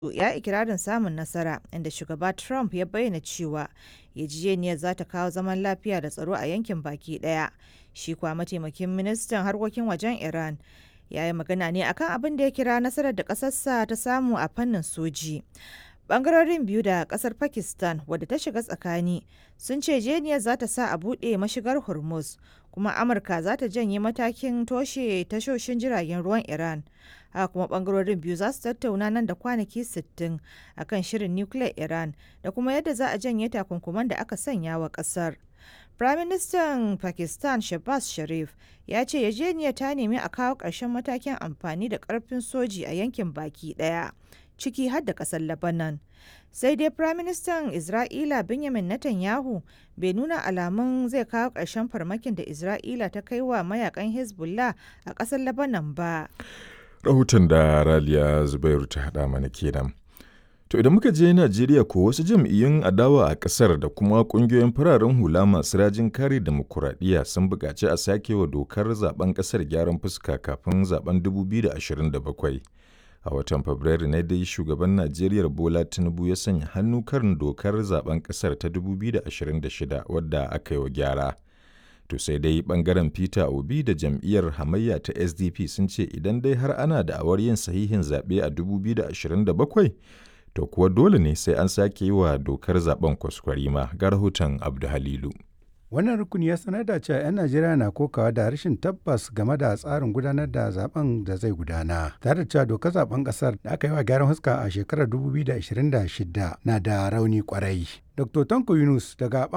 ya ikirarin samun nasara inda shugaba Trump ya bayyana cewa yarjejeniyar za ta kawo zaman lafiya da tsaro a yankin baki daya. Shi kuwa mataimakin ministan harkokin wajen Iran ya yi magana ne akan abin da ya kira nasarar da ƙasarsa ta samu a fannin soji. Bangarorin biyu da kasar Pakistan wadda ta shiga tsakani sun ce jeniyar za ta sa a buɗe mashigar Hormuz kuma Amurka za ta janye matakin toshe tashoshin jiragen ruwan Iran. Haka kuma bangarorin biyu za su tattauna nan da kwanaki 60 akan shirin nukiliyar Iran da kuma yadda za a janye takunkuman da aka sanya wa kasar. Firaministan Pakistan Shehbaz Sharif ya ce yarjejeniyar ta nemi a kawo ƙarshen matakin amfani da ƙarfin soji a yankin baki ɗaya. ciki har da ƙasar Lebanon. Sai dai Firaministan Isra'ila Benjamin Netanyahu bai nuna alamun zai kawo ƙarshen farmakin da Isra'ila ta kai wa mayakan Hezbollah a ƙasar Lebanon ba. Rahoton da Raliya Zubairu ta haɗa mana kenan. To idan muka je Najeriya ko wasu jam'iyyun adawa a ƙasar da kuma ƙungiyoyin fararen hula masu rajin kare demokuraɗiyya sun buƙaci a sake wa dokar zaben ƙasar gyaran fuska kafin zaben 2027. a watan fabrairu ne dai shugaban najeriya bola tinubu ya sanya hannu kan dokar zaben kasar ta 2026 wadda aka yi wa gyara to sai dai bangaren peter obi da jam'iyyar hamayya ta sdp sun ce idan dai har ana da awar yin sahihin zaɓe a 2027 to kuwa dole ne sai an sake yi wa dokar zaben kwaskwarima ga rahoton abdu halilu Wannan rukuni ya sanar da cewa 'yan Najeriya na kokawa da rashin tabbas game da tsarin gudanar da zaben da zai gudana. Tare da cewa dokar zaben kasar da aka yi wa gyaran huska a shekarar 2026 na da rauni kwarai. Dr. Tanko Yunus daga